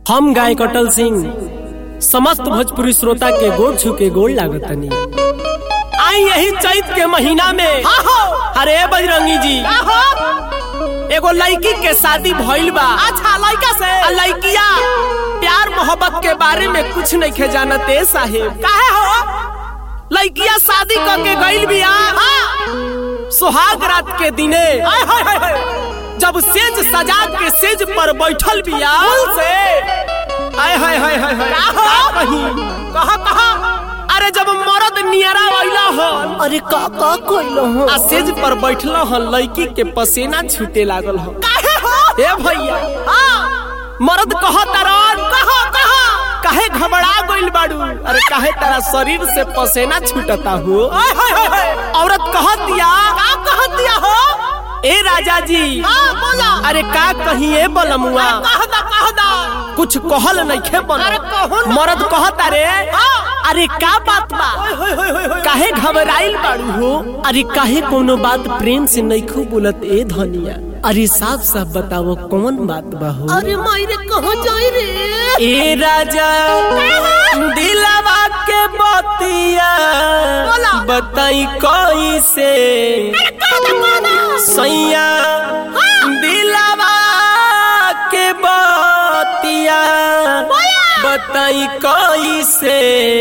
हम गायक अटल सिंह समस्त भोजपुरी श्रोता के गोड़ छू के गोड़ लागतनी आई यही चैत के महीना में अरे बजरंगी जी एगो लड़की के शादी भइल बा अच्छा लड़का से आ लड़किया प्यार मोहब्बत के बारे में कुछ नहीं खे जानते साहेब काहे हो लड़किया शादी करके गइल बिया सुहाग रात के दिने हाय हाय हाय हाय जब सेज सजा के सेज पर बैठल बिया से आय हाय हाय हाय हाय का हो? का कहीं कहा कहा अरे जब मरद नियरा वैला हन अरे का का कोइलो हो आ सेज पर बैठला हन लड़की के पसीना छूटे लागल हन काहे हो हे भैया हां मर्द कहत रन कहा कहा काहे घबरा गइल बाड़ू अरे काहे तारा शरीर से पसीना छूटता हो हाय हाय हाय हाय औरत कहत दिया का कह दिया हो ए राजा जी हां बोला अरे का कहीं ए बलमुआ कह दा कह दा कुछ कहल नइखे बन अरे कहू ना। मर्द कहत अरे हाँ। अरे का बात बा हाय हाय हाय हाय हाय काहे घबराइल बाड़ू हो अरे काहे कोनो बात प्रेम से नइखू बोलत ए धनिया अरे साफ साफ बताओ कौन बात बा हो अरे मायरे कहां जाई रे ए राजा दिलवा के बतिया बोला। बताई कैसे सैया दिलवा के बतिया बताई कैसे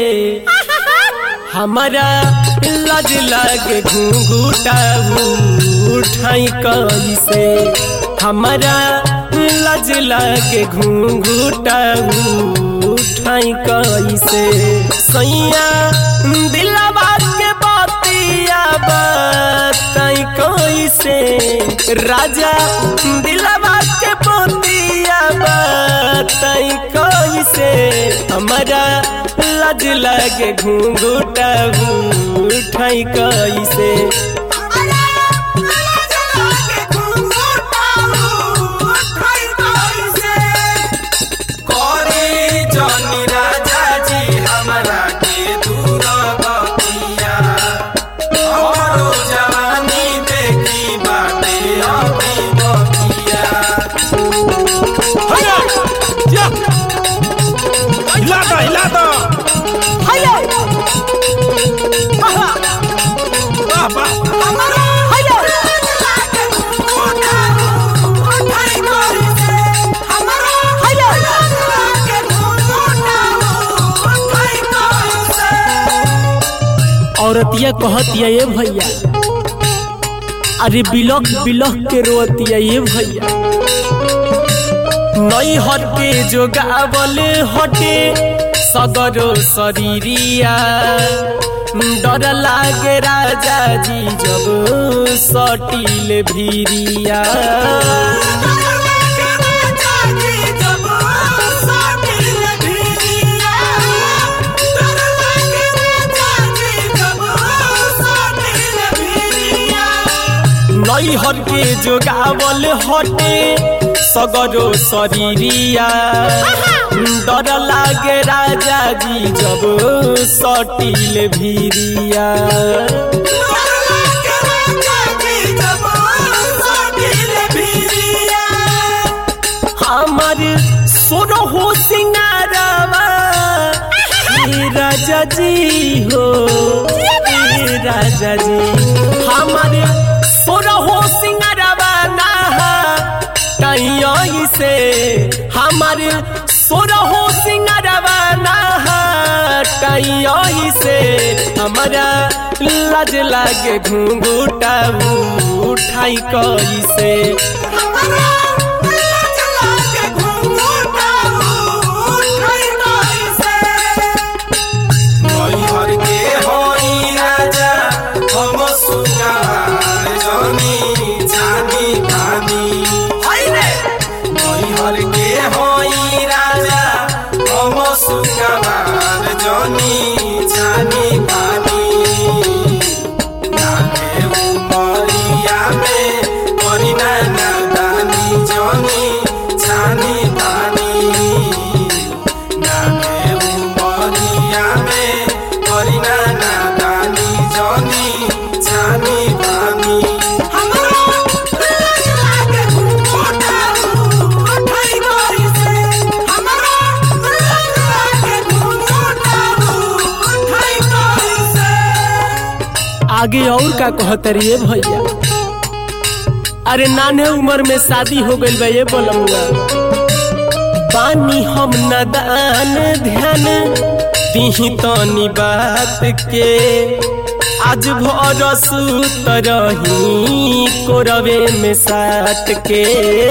हमारा लज लगे घूंघूटा उठाई कैसे हमारा लज लगे घूंघूटा उठाई कैसे सैया दिलवा के बतिया बताई कैसे राजा दिलवा के बतिया बताई कैसे हमारा लज लगे घूंघूटा उठाई कैसे करे जनी राजा जी हमरा के दूर बतिया हमरो जवानी देखी बाटे अभी बतिया हिला दो हिला दो वाह वाह औरतिया कहतिया ये भैया अरे बिलख बिलख के रोतिया ये भैया नई हटे जो गावल हटे सगरो शरीरिया डर लागे राजा जी जब सटील भीरिया नई हटे जो गावल हटे सगरो शरीरिया डर लागे राजा जी जब सटील भीरिया हमार सोनो हो सिंगारवा हे राजा जी हो हे राजा जी हमार सोनो हो सिंगारवा ना कहीं से हमार सोनो हो सिंगारवा ना कहीं से हमारा लाज लागे घूंघूटा उठाई कैसे नैहर के होई राजा हम सुगार जनी जानी खानी नैहर के होई राजा हम सुगार जनी जानी खानी नाके उमरिया में करी ना नादानी आगे और का कहतरिए भैया अरे नाने उम्र में शादी हो गई बा ये बोलमुआ पानी हम नदान ध्यान दीही तनी बात के आज भर सुत रही कोरवे में साट के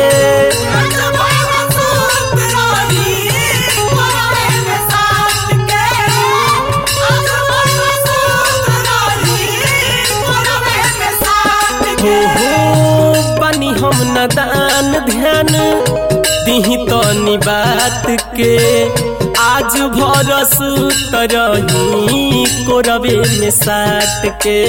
हो हो बनी हम नदान ध्यान दीही तनी बात के आज भर सुत रही कोरवे में साट के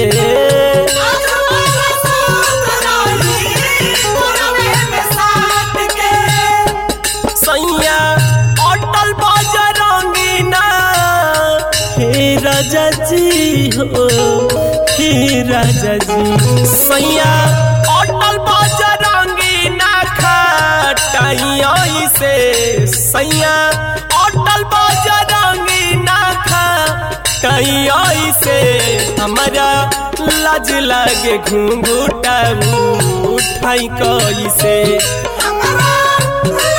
सैया अटल बाजार रंगीना हे राजा जी हो हे राजा जी सैया अटल बाजार रंगीना खटाई से सैया अटल बाजार रंगीना खटाई से हमारा लाज लागे घूंघूटा उठाई कैसे हमारा